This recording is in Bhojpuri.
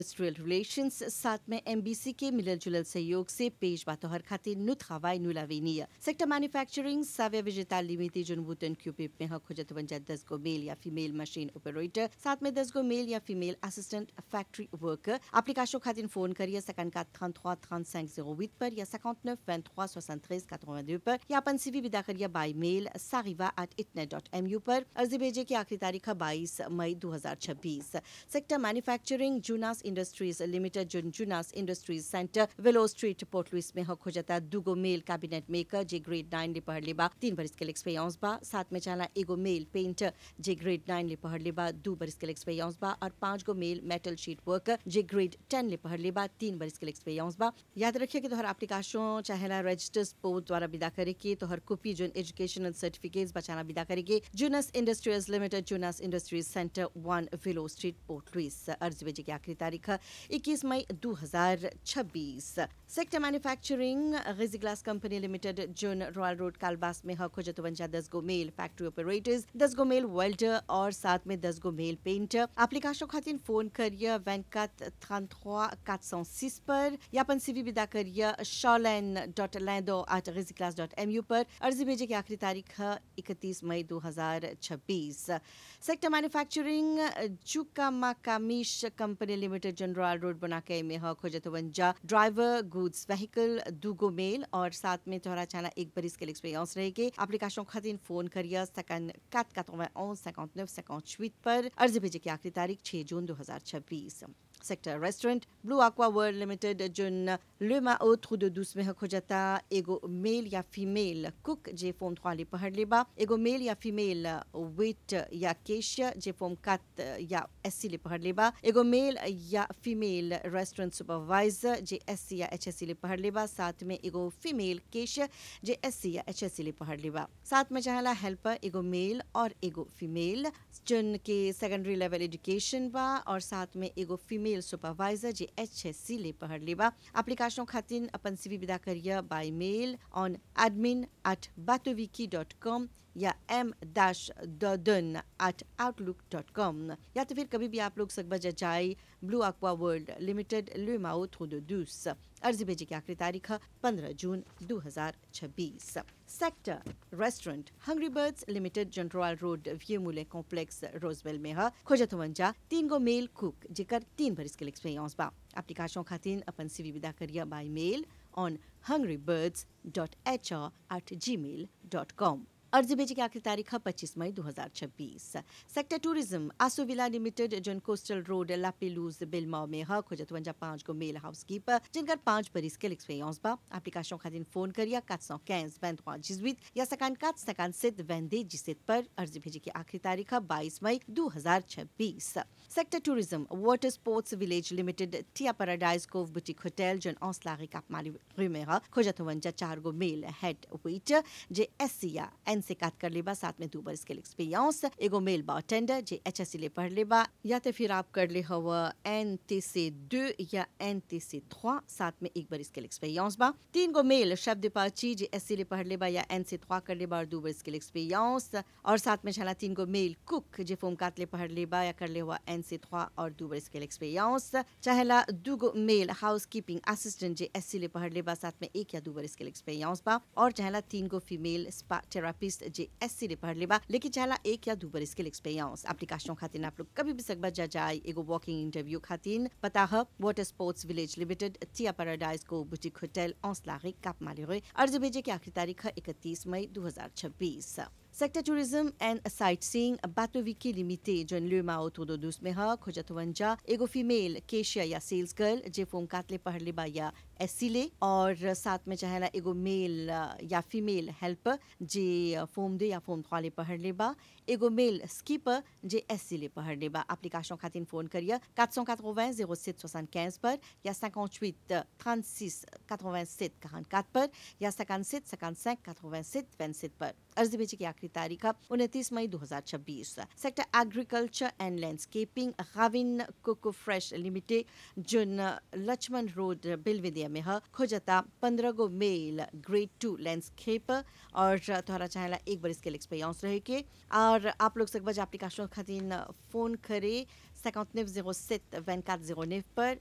इंडस्ट्रियल रिलेशंस साथ में एमबीसी के मिलल जुलल सहयोग से पेश बातोहर खातिर नुत हवाई नुलावेनिया सेक्टर मैन्युफैक्चरिंग साव्य विजेता लिमिटेड जुनबुतन क्यूपिप में हक खोजत वंजा दस गो मेल या फीमेल मशीन ऑपरेटर साथ में दस गो मेल या female assistant factory worker application खातिर फोन करिए 54 33 35 08 पर या 59 23 73 82 पर या अपन सीवी विदा करिए बाय मेल sariva@itnet.mu पर अर्जी भेजे की आखिरी तारीख है 22 मई 2026 सेक्टर मैन्युफैक्चरिंग जूनास इंडस्ट्रीज लिमिटेड जुन जूनास industries centre Willow street Port Louis में हक हो जाता दुगो मेल कैबिनेट मेकर जे ग्रेड 9 ले पढ़ लेबा तीन बरिस के एक्सपीरियंस बा साथ में चला एगो मेल पेंटर जे ग्रेड 9 ले पढ़ लेबा दो बरिस के एक्सपीरियंस बा और पांच गो मेल मेटल शीट वर्कर जे ग्रेड 10 ले पढ़ लेबा तीन बरिस के एक्सपीरियंस बा याद रखिए कि तोहर एप्लीकेशन चाहेला रजिस्टर्स पोर्ट द्वारा विदा करे के तोहर कॉपी जुन एजुकेशनल सर्टिफिकेट्स बचाना विदा करे के जूनस इंडस्ट्रीज लिमिटेड जूनस industries centre one Willow street Port Louis अर्जी भेजे की आखिरी तारीख है 21 मई 2026 सेक्टर मैन्युफैक्चरिंग गिजी ग्लास कंपनी लिमिटेड जुन रॉयल रोड कालबास में हक हो जतवंजा दस गो मेल फैक्ट्री ऑपरेटर्स दस गो मेल वेल्डर और साथ में दस गो मेल पेंटर एप्लीकेशन खातिर फोन करिए 24 33 406 पर या अपन सीवी विदा करिए charlene.lando@riziclass.mu पर अर्जी भेजे की आखिरी तारीख है 31 मई 2026 सेक्टर मैन्युफैक्चरिंग जुका माकामिश कंपनी लिमिटेड जनरल रोड बनाके में हक हो जतवंजा ड्राइवर गुड्स व्हीकल दुगो मेल और साथ में तोहरा चाना एक बरिस के एक्सपीरियंस रहेगी एप्लीकेशन खातिर फोन करिए सकन 491 59 58 पर अर्जी भेजे की आखिरी तारीख 6 जून 2026 sector restaurant blue aqua world limited जुन लेमा autre de douce में हो जाता एगो मेल या फीमेल कुक जे फॉर्म थ्वाली पढ़ लेबा एगो मेल या फीमेल वेट या केशिया जे फॉर्म कत या एससी ले पढ़ लेबा एगो मेल या फीमेल रेस्टोरेंट सुपरवाइजर जे एससी या एचएससी ले पढ़ लेबा साथ में एगो फीमेल केशिया जे एससी या एचएससी ले पढ़ लेबा साथ में चाहला हेल्पर एगो मेल और एगो फीमेल जिन के सेकेंडरी लेवल एजुकेशन बा और साथ में एगो फीमेल सुपरवाइजर जे एचएससी ले पढ़ लेबा एप्लीकेशन खातिर अपन सीवी विदा करिए by mail on admin at batoviki.com या M dash done at outlook dot com या तो फिर कभी भी आप लोग सकबज जाए ब्लू aqua वर्ल्ड लिमिटेड लुमाओ थ्रू द दूस अर्जी भेजे की आखिरी तारीख है 15 जून 2026 sector restaurant hungry birds limited general road व्यूमुले कॉम्प्लेक्स रोजवेल में है खोजतवंजा तीन गो मेल कुक जेकर तीन बरिस के एक्सपीरियंस बा एप्लीकेशन खातिर अपन सीवी विदा करिए by mail on hungrybirds.hr at gmail.com अर्जी भेजे की आखिरी तारीख है 25 मई 2026 सेक्टर टूरिज्म आसोविला लिमिटेड जन कोस्टल रोड लापेलूज बिलमाओ में है खोजतवंजा पांच गो मेल हाउसकीपर जिनकर पांच बरिस के एक्सपीरियंस बा एप्लीकेशन खातिर फोन करिए 415 23 18 या 54 57 22 17 पर अर्जी भेजे की आखिरी तारीख है 22 मई 2026 sector tourism water sports village limited टिया पैराडाइज कोव बुटीक होटल जन औसलागी कापमाली में है खोजतवंजा चार गो मेल हेड वेटर जे एसिया एन से काट कर लेबा साथ में दो बरस के एक्सपीरियंस एगो मेल बारटेंडर जे एच एस ले पढ़ लेबा या तो फिर आप कर ले हवा एन टी से दो या एन टी से थ्वा साथ में एक बरस के एक्सपीरियंस बा तीन गो मेल शब्द पाची जे एस ले पढ़ लेबा या एन से थ्वा कर लेबा और दो बरस के एक्सपीरियंस और साथ में छला तीन गो मेल कुक जे फोम काट ले पढ़ लेबा या कर ले हुआ एन से थ्वा और दो बरस के एक्सपीरियंस चाहेला दो गो मेल हाउस कीपिंग असिस्टेंट जे एस ले पढ़ लेबा साथ में एक या दो बरस के एक्सपीरियंस बा और चाहेला तीन गो फीमेल स्पा थेरापिस्ट जे एस सी पढ़ लेबा लेकिन चाहला एक या दो बरिस के एक्सपीरियंस एप्लीकेशन खातिर आप लोग कभी भी सकबा जा जाए एगो वॉकिंग इंटरव्यू खातिर पता है वाटर स्पोर्ट्स विलेज लिमिटेड टिया पैराडाइज को बुटीक होटल औसलागी काप माले अर्जी भेजे की आखिरी तारीख है इकतीस मई 2026 sector tourism and sightseeing बाटोविकी लिमिटेड जन लुमा autour de douce में है खोजतवंजा एगो फीमेल केशिया या सेल्स गर्ल जे फोम कातले पढ़ लेबा या एसिले और साथ में चाहेला एगो मेल या फीमेल हेल्पर जे फोम दे या फोम थ्वाले पढ़ लेबा एगो मेल स्कीपर जे एसिले पढ़ लेबा एप्लीकेशन खातिर फोन करिए 480 07 75 पर या 58 36 87 44 पर या 57 55 87 27 पर अर्जी भेजे की आखिरी तारीख है उनतीस मई 2026 सेक्टर एग्रीकल्चर एंड लैंडस्केपिंग गाविन कोको फ्रेश लिमिटेड जुन लक्ष्मण रोड बिलविदिया में है खोजता पंद्रह गो मेल ग्रेड टू लैंडस्केपर और तोहरा चाहेला एक बार इसके एक्सपीरियंस रहे के और आप लोग सकबज एप्लीकेशन खातिर फोन करे 5907 2409 पर